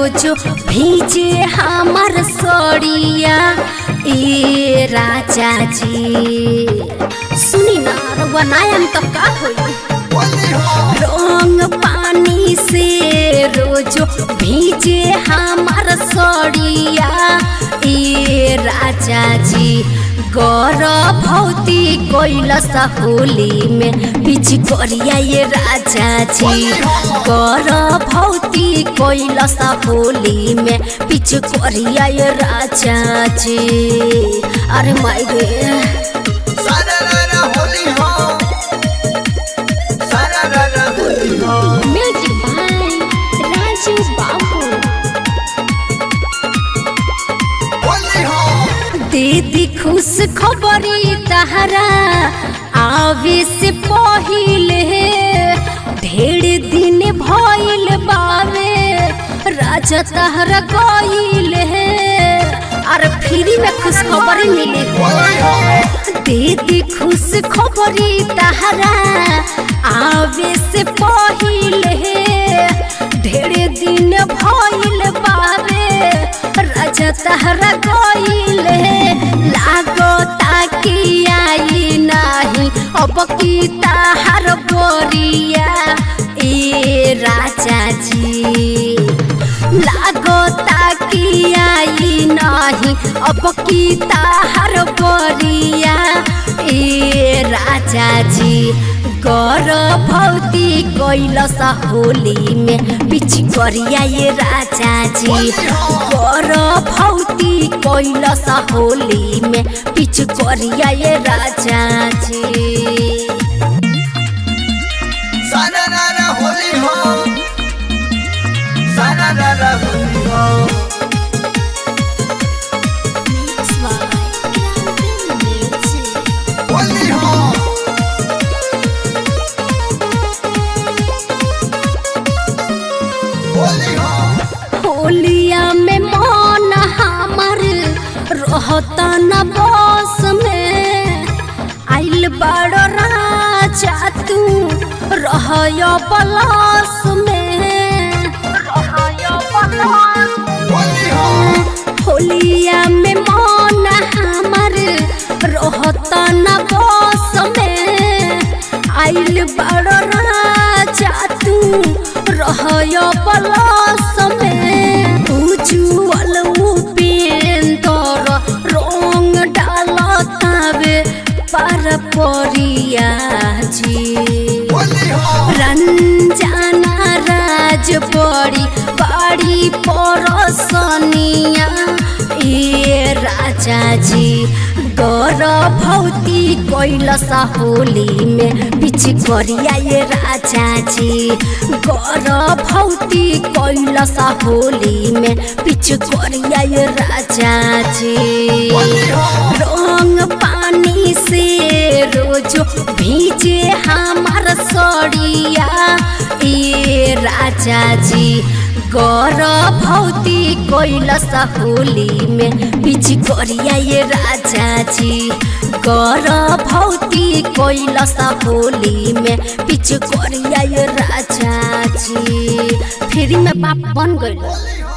रोज भीजे हमर सड़िया ए राजा जी सुनी ना रउआ नायम तब का होई रंग पानी से रोज भीजे हमर सड़िया ए राजा जी गौर भौती कैलस होली में बीच करिया ये राजा जी गौर भौती कैलस होली में बीच करिया ये राजा जी अरे माई रे म्यूजिक बाय राजू बाबू दीदी खुश खबरी तहरा आवे से पहिले ढेर दिन भइल बावे राजा तहरा गइल अरे फ्री में खुश खबरी मिली दीदी खुश खबरी तहरा आवे से पहिले ढेर दिन भइल बावे राजा तहरा गइल लागो ताकि आई नाही अब की तहर बोरिया ए राजा जी लागो ताकि आई नाही अब की तहर बोरिया ए राजा जी गौर भौती कैलस होली में बिच करिया ये राजा जी गौर भौती कैलस होली में बिच करिया ये राजा जी होलिया में मन हमर रहता न बस में आइल बड़ राजा तू रहय बलस में होलिया में मन हमर रहता न बस में आइल बड़ राजा तू रहय बलस में उज्जवल उपेंद्र रंग डालतावे पर परिया जी रंजना राज बड़ी बड़ी परसनिया ए राजा जी गौर भौती कैलस होली में बिच करिया ये राजा जी गौर भौती कैलस होली में बिच करिया ये राजा जी रंग पानी से रोज भीजे हमार सड़िया ए राजा जी गौर भौती कैलस होली में बिच करिया ये राजा जी गौर भौती कैलस होली में बिच करिया ये राजा जी फ्री में बाप बन गइल